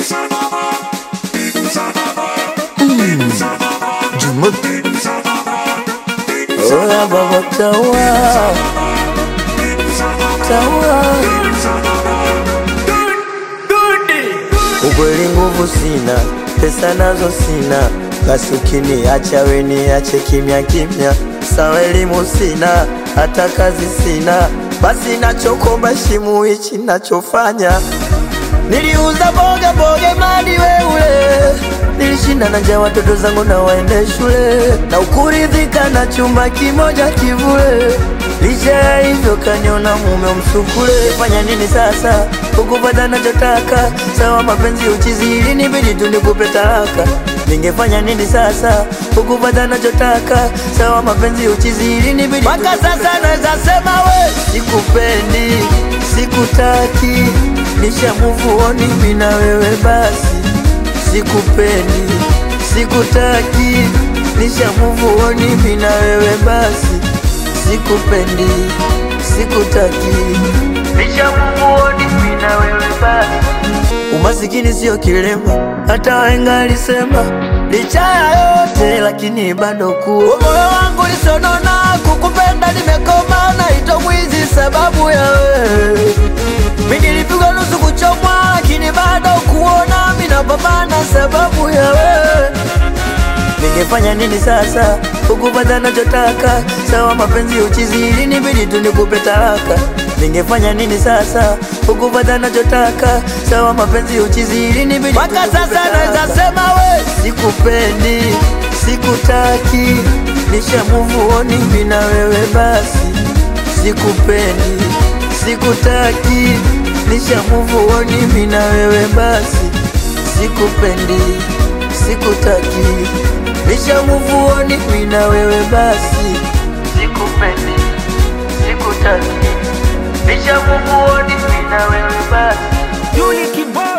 Jumuk Oya baba tawa Tawa Ukweli nguvu sina Pesa nazo sina Basi ukiniacha we niache kimya kimya Sawa elimu sina Hata kazi sina Basi nachokomba shimu hichi nachofanya Niliuza boga boga madi weule Nilishinda na njaa watoto zangu na waende shule Na ukuridhika na chumba kimoja kivule Licha ya hivyo kaniona mume msukule Fanya nini sasa ukupata nachotaka Sawa mapenzi uchizi ili nibidi tu nikupe talaka Ningefanya nini sasa ukupata nachotaka Sawa mapenzi uchizi ili nibidi Mpaka sasa naweza sema we Sikupendi, sikutaki Nisha move on mimi na wewe basi Sikupendi, sikutaki Nisha move on mimi na wewe basi Sikupendi, sikutaki Nisha move on mimi na wewe basi Umasikini sio kilema, hata wahenga alisema. Licha ya yote lakini bado kuwa moyo wangu lisonona, kukupenda nimekoma, naitwa mwizi sababu ya wewe. Mimi nilipigwa nusu kuchomwa, lakini bado kuona mimi napambana sababu ya wewe. Ningefanya nini sasa ukupata nachotaka? Sawa mapenzi uchizi, ili nibidi tu nikupe talaka. Ningefanya nini sasa ukupata nachotaka? Sawa mapenzi uchizi, ili nibidi mpaka sasa naweza sema we sikupendi, sikutaki, nisha move on mimi na wewe basi. Sikupendi, sikutaki, nisha move on mimi na wewe basi. Sikupendi, sikutaki, nisha move on mimi na wewe basi. Sikupendi, sikutaki, nisha move on mimi na wewe basi. Yuli Kibao